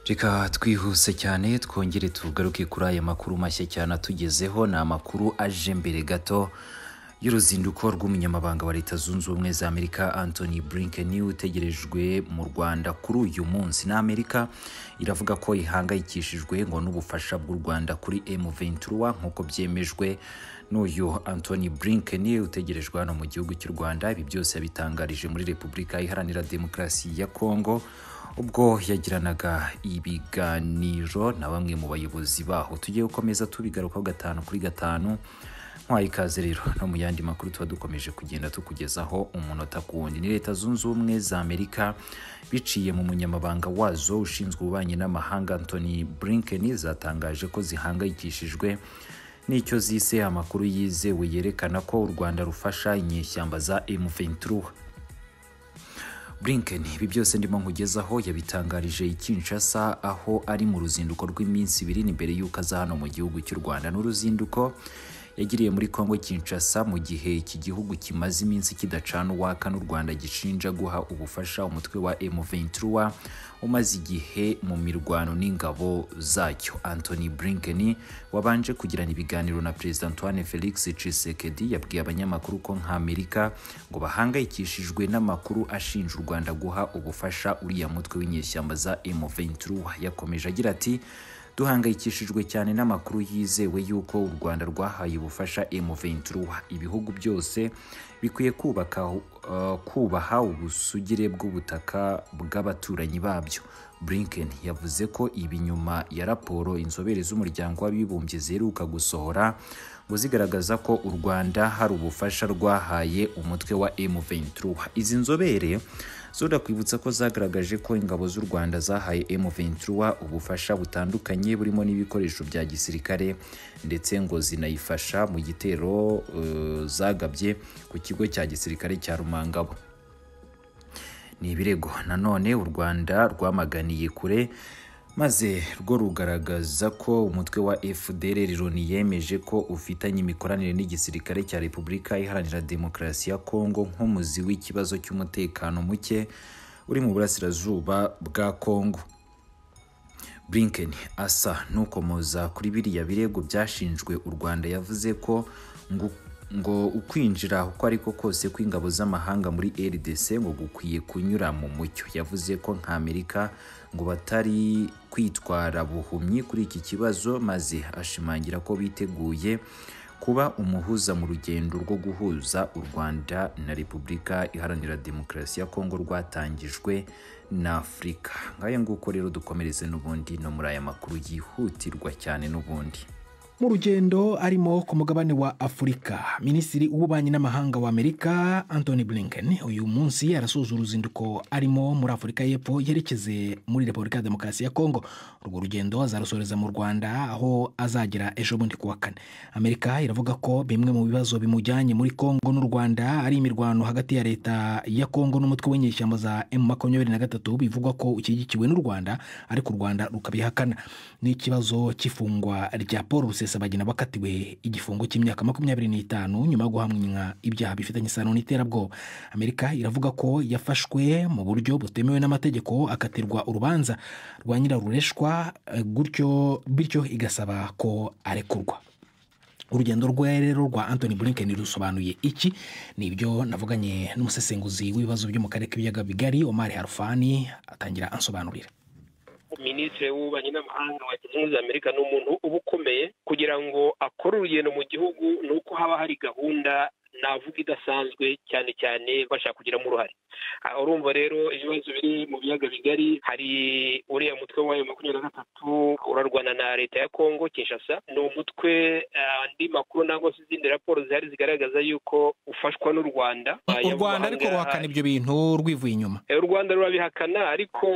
reka twihuse cyane twongere tugaruke kuri aya makuru mashya cyane atugezeho ni amakuru aje mbere gato y'uruzinduko rw'umunyamabanga wa leta zunze ubumwe za amerika anthony blinken utegerejwe mu rwanda kuri uyu munsi na amerika iravuga ko ihangayikishijwe ngo n'ubufasha bw'u rwanda kuri m23 nk'uko byemejwe n'uyu anthony blinken utegerejwe hano mu gihugu cy'u rwanda ibi byose yabitangarije muri repubulika iharanira demokarasi ya kongo ubwo yagiranaga ibiganiro na bamwe mu bayobozi baho tugiye gukomeza tubigarukaho gatanu kuri gatanu nkwaye ikaze rero no mu yandi makuru tuba dukomeje kugenda tukugezaho umunota ku wundi ni leta zunze ubumwe za amerika biciye mu munyamabanga wazo ushinzwe ububanyi n'amahanga anthony blinken zatangaje ko zihangayikishijwe n'icyo zise amakuru yizewe yerekana ko u rwanda rufasha inyeshyamba za m23 Blinken ibi byose ndimo nkugezaho yabitangarije i Kinshasa aho ari mu ruzinduko rw'iminsi ibiri imbere y'uko aza hano mu gihugu cy'u Rwanda n'uruzinduko yagiriye muri Kongo Kinshasa mu gihe iki gihugu kimaze iminsi kidacana uwaka n'u Rwanda gishinja guha ubufasha umutwe wa M23 umaze igihe mu mirwano n'ingabo zacyo Anthony Blinken wabanje kugirana ibiganiro na Perezida Antoine Felix Tshisekedi yabwiye abanyamakuru ko nk'Amerika ngo bahangayikishijwe n'amakuru ashinja u Rwanda guha ubufasha uriya mutwe w'inyeshyamba za M23 yakomeje agira ati duhangayikishijwe cyane n'amakuru yizewe y'uko u Rwanda rwahaye ubufasha M23 ibihugu byose bikwiye kubaka uh, kubaha ubusugire bw'ubutaka bw'abaturanyi babyo Blinken yavuze ko ibi nyuma ya raporo inzobere z'umuryango w'abibumbye ziheruka gusohora ngo zigaragaza ko u Rwanda hari ubufasha rwahaye umutwe wa M23 izi nzobere zoda kwibutsa ko zagaragaje ko ingabo z'u Rwanda zahaye M23 ubufasha butandukanye burimo n'ibikoresho bya gisirikare ndetse ngo zinayifasha mu gitero uh, zagabye ku kigo cya gisirikare cya Rumangabo ni ibirego nanone u Rwanda rwamaganiye kure maze rwo rugaragaza ko umutwe wa FDLR Loni yemeje ko ufitanye imikoranire n'igisirikare cya Repubulika Iharanira Demokarasi ya Kongo nk'umuzi w'ikibazo cy'umutekano muke uri mu burasirazuba bwa Kongo. Blinken asa n'ukomoza kuri biriya birego byashinjwe u Rwanda yavuze ko ngo ngo ukwinjira uko ariko kose kw'ingabo z'amahanga muri RDC ngo gukwiye kunyura mu mucyo yavuze ko nka Amerika ngo batari kwitwara buhumyi kuri iki kibazo maze ashimangira ko biteguye kuba umuhuza mu rugendo rwo guhuza u Rwanda na Repubulika Iharanira Demokarasi ya Kongo rwatangijwe na Afurika ngayo nguko rero dukomereze n'ubundi no muri aya makuru yihutirwa cyane n'ubundi mu rugendo arimo ku mugabane wa afurika minisitiri w'ububanyi n'amahanga wa amerika anthony blinken uyu munsi arasoza uruzinduko arimo muri afurika y'epfo yerekeze muri repubulika ya demokarasi ya kongo urwo rugendo azarusoreza mu rwanda aho azagera ejo bundi ku wa kane amerika iravuga ko bimwe mu bibazo bimujyanye muri kongo n'u rwanda ari imirwano hagati ya leta ya kongo n'umutwe w'inyeshyamba za m makumyabiri na gatatu bivugwa ko ushyigikiwe n'u rwanda ariko u rwanda rukabihakana n'ikibazo cy'ifungwa rya paul rusesa rusesabagina bakatiwe igifungo cy'imyaka makumyabiri n'itanu nyuma yo guhamwa ibyaha bifitanye isano n'iterabwoba amerika iravuga ko yafashwe mu buryo butemewe n'amategeko akatirwa urubanza rwa nyirarureshwa gutyo bityo igasaba ko arekurwa urugendo rwe rero rwa anthony blinken rusobanuye iki ni ibyo navuganye n'umusesenguzi w'ibibazo byo mu karere k'ibiyaga bigari omar harufani atangira ansobanurira minisitiri w'ububanyi n'amahanga wa leta zunze amerika ni umuntu uba ukomeye kugira ngo akore urugendo mu gihugu ni uko haba hari gahunda navuga idasanzwe cyane cyane bashaka kugiramo uruhare urumva rero ibibazo biri mu biyaga bigari hari uriya mutwe wa makumyabiri na gatatu urarwana na leta ya kongo kinshasa ni umutwe andi makuru nangwa se izindi raporo zihari zigaragaza y'uko ufashwa n'u rwanda u rwanda ariko ruhakana ibyo bintu rwivuye inyuma u rwanda rurabihakana ariko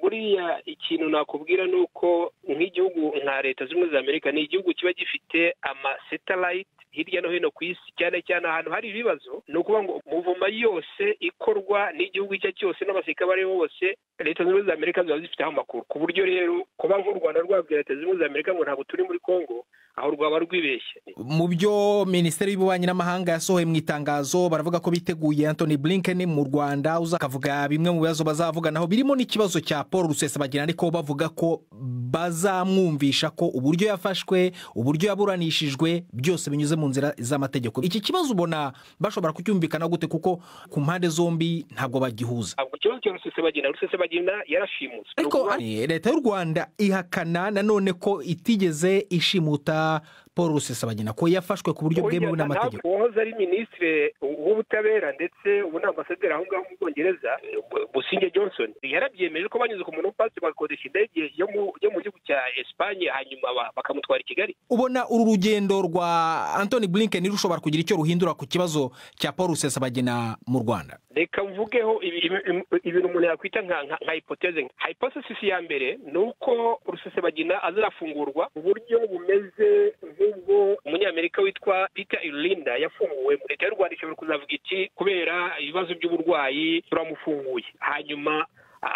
buriya ikintu nakubwira ni uko nk'igihugu nka leta zimwe za amerika ni igihugu kiba gifite amasetalayiti hirya no hino ku isi cyane cyane ahantu hari ibibazo ni ukuvuga ngo muvoma yose bikorwa n'igihugu icyo ari cyo cyose n'abasirikare abo ari bo bose leta zunze ubumwe za amerika ziba zifiteho amakuru ku buryo rero kuba nk'u rwanda rwabwira leta zunze ubumwe za amerika ngo ntabwo turi muri congo aho rwaba rwibeshye mu byo minisiteri y'ububanyi n'amahanga yasohoye mu itangazo baravuga ko biteguye antoni blinken mu rwanda uzakavuga bimwe mu bibazo bazavuganaho birimo n'ikibazo cya paul rusesabagina ariko bavuga ko bazamwumvisha ko uburyo yafashwe uburyo yaburanishijwe byose binyuze mu nzira z'amategeko iki kibazo ubona bashobora kucyumvikana gute kuko ku mpande zombi ntabwo bagihuza ntabwo ikibazo cya rusesabagina rusesabagina yarashimutse ariko leta y'u rwanda ihakana nanone ko itigeze ishimuta paul rusesabagina ko yafashwe ku buryo bwemewe n'amategeko uwahoze ari minisitiri w'ubutabera ndetse ubu ni ambasaderi aho ngaho mu bwongereza businge johnson yarabyemeje ko banyuze ku muntu w'upasi bagakodesha indege yo mu gihugu cya esipanye hanyuma bakamutwara i kigali ubona uru rugendo rwa antoni blinken rushobora kugira icyo ruhindura ku kibazo cya paul rusesabagina mu rwanda reka mvugeho ibintu umuntu yakwita nka hipoteze nka hipotesisi ya mbere ni uko rusesabagina azafungurwa uburyo bumeze nk'ubwo umunyamerika witwa peter irinda yafunguwe leta y'u rwanda ishobora kuzavuga iki kubera ibibazo by'uburwayi turamufunguye hanyuma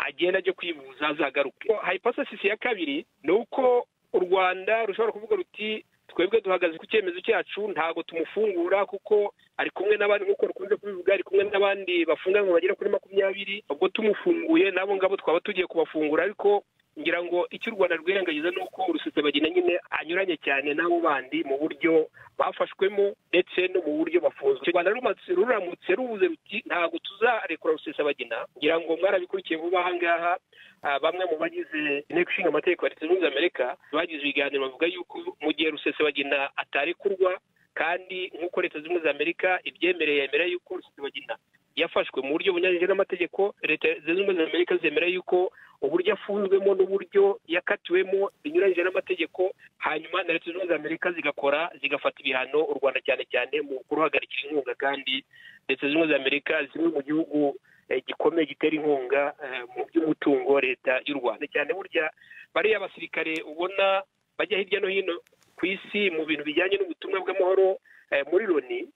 agenda ajya kwivuza azagaruke hipotesisi ya kabiri ni uko u rwanda rushobora kuvuga ruti twebwe duhagaze ku cyemezo cyacu ntabwo tumufungura kuko ari kumwe n'abandi nk'uko rukunze kubivuga ari kumwe n'abandi bafunganywe bagera kuri makumyabiri ubwo tumufunguye n'abo ngabo twaba tugiye kubafungura ariko ngira ngo icyo u rwanda rwirengagiza ni uko bagenda nyine anyuranye cyane n'abo bandi mu buryo bafashwemo ndetse no mu buryo bafunzwe u rwanda ruramutse rubuze ruti ntabwo tuzarekura rusesabagina ngira ngo mwarabikurikiye vuba aha ngaha bamwe mu bagize inteko ishinga amategeko ya leta zunze ubumwe za amerika bagize ibiganiro bavuga yuko mu gihe rusesabagina atarekurwa kandi nk'uko leta zunze ubumwe za amerika ibyemereye yemera yuko rusesabagina yafashwe mu buryo bunyuranyije n'amategeko leta zunze ubumwe za amerika zemera yuko uburyo afunzwemo n'uburyo yakatiwemo binyuranyije n'amategeko hanyuma na leta zunze ubumwe za amerika zigakora zigafata ibihano u rwanda cyane cyane mu kuruhagarikira inkunga kandi leta zunze ubumwe za amerika zimwe mu gihugu gikomeye gitera inkunga mu by'umutungo leta y'u rwanda cyane burya bariya abasirikare ubona bajya hirya no hino ku isi mu bintu bijyanye n'ubutumwa bw'amahoro muri loni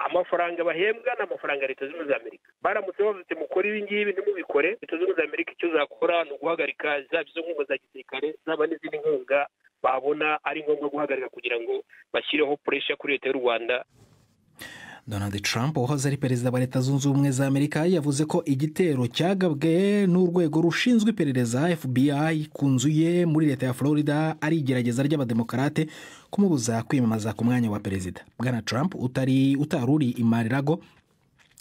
amafaranga bahembwa ni amafaranga leta zunze ubumwe za amerika baramutse bavuze mukore ibi ngibi ntimubikore leta zunze ubumwe za amerika icyo zakora ni uguhagarika zaba izo nkunga za gisirikare zaba n'izindi nkunga babona ari ngombwa guhagarika kugira ngo bashyireho puresha kuri leta y'u rwanda donald trump wahoze ari perezida wa leta zunze ubumwe za amerika yavuze ko igitero cyagabwe n'urwego rushinzwe iperereza fbi ku nzu ye muri leta ya florida ari igerageza ry'abademokarate kumubuza kwiyamamaza ku mwanya wa perezida bwana trump utari utari uri imarirago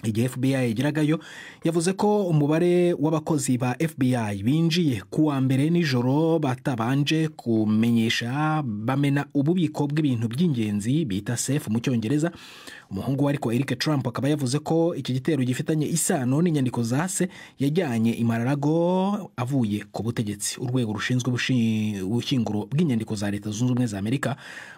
igihe fbi yagiragayo yavuze ko umubare w'abakozi ba fbi binjiye ku wa mbere nijoro batabanje kumenyesha bamena ububiko bw'ibintu by'ingenzi bita sefu mu cyongereza umuhungu we ariko eric trump akaba yavuze ko iki gitero gifitanye isano n'inyandiko za se yajyanye imararago avuye ku butegetsi urwego rushinzwe ubushyinguro bw'inyandiko za leta zunze ubumwe za amerika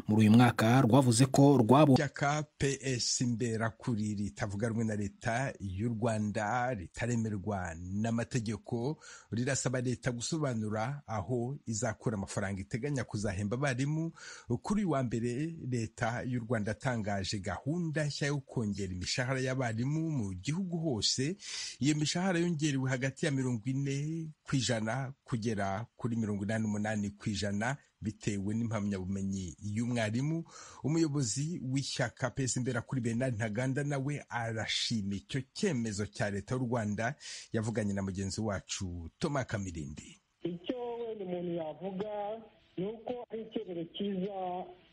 muri uyu mwaka rwavuze ko rwabonye ishyaka ps imberakuri ritavuga rumwe na leta y'u rwanda ritaremerwa n'amategeko rirasaba leta gusobanura aho izakura amafaranga iteganya kuzahemba abarimu kuri uyu wa mbere leta y'u rwanda yatangaje gahunda nshya yo kongera imishahara y'abarimu mu gihugu hose iyo mishahara yongerewe hagati ya mirongo ine ku ijana kugera kuri mirongo inani n'umunani ku ijana bitewe n'impamyabumenyi y'umwarimu umuyobozi w'ishyaka pesi imbera kuri bernard ntaganda nawe arashima icyo cyemezo cya leta y'u rwanda yavuganye na mugenzi wacu toma kamirindi icyo wenda umuntu yavuga ni uko ari icyemezo cyiza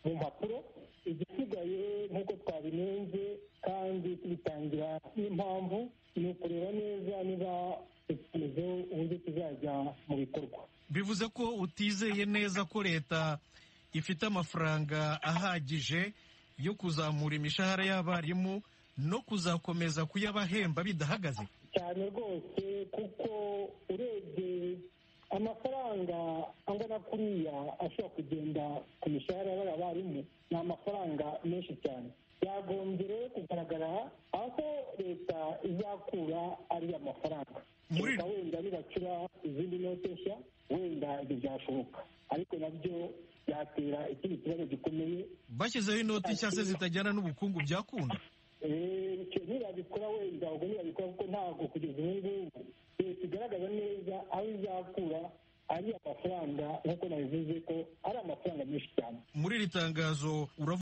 mu mpapuro igisigaye nk'uko twabinenze kandi tubitangira n'impamvu ni ukureba neza niba icyemezo uburyo kizajya mu bikorwa bivuze ko utizeye neza ko leta ifite amafaranga ahagije yo kuzamura imishahara y'abarimu no kuzakomeza kuyabahemba bidahagaze cyane rwose kuko urebye amafaranga angana kuriya ashobora kugenda ku mishahara y'abarimu ni amafaranga menshi cyane byagombye rero kugaragara aho leta izakura ariya mafaranga leta wenda nibacura izindi note nshya wenda ibyo byashoboka ariko nabyo byatera ikindi kibazo gikomeye bashyizeho inoti nshya se zitajyana n'ubukungu byakunda icyo ntibabikora wenda ubwo ntibabikora kuko ntabwo kugeza ubu ngubu leta igaragaza neza aho izakura ari amafaranga nk'uko nabivuze ko ari amafaranga menshi cyane muri iri tangazo uravuga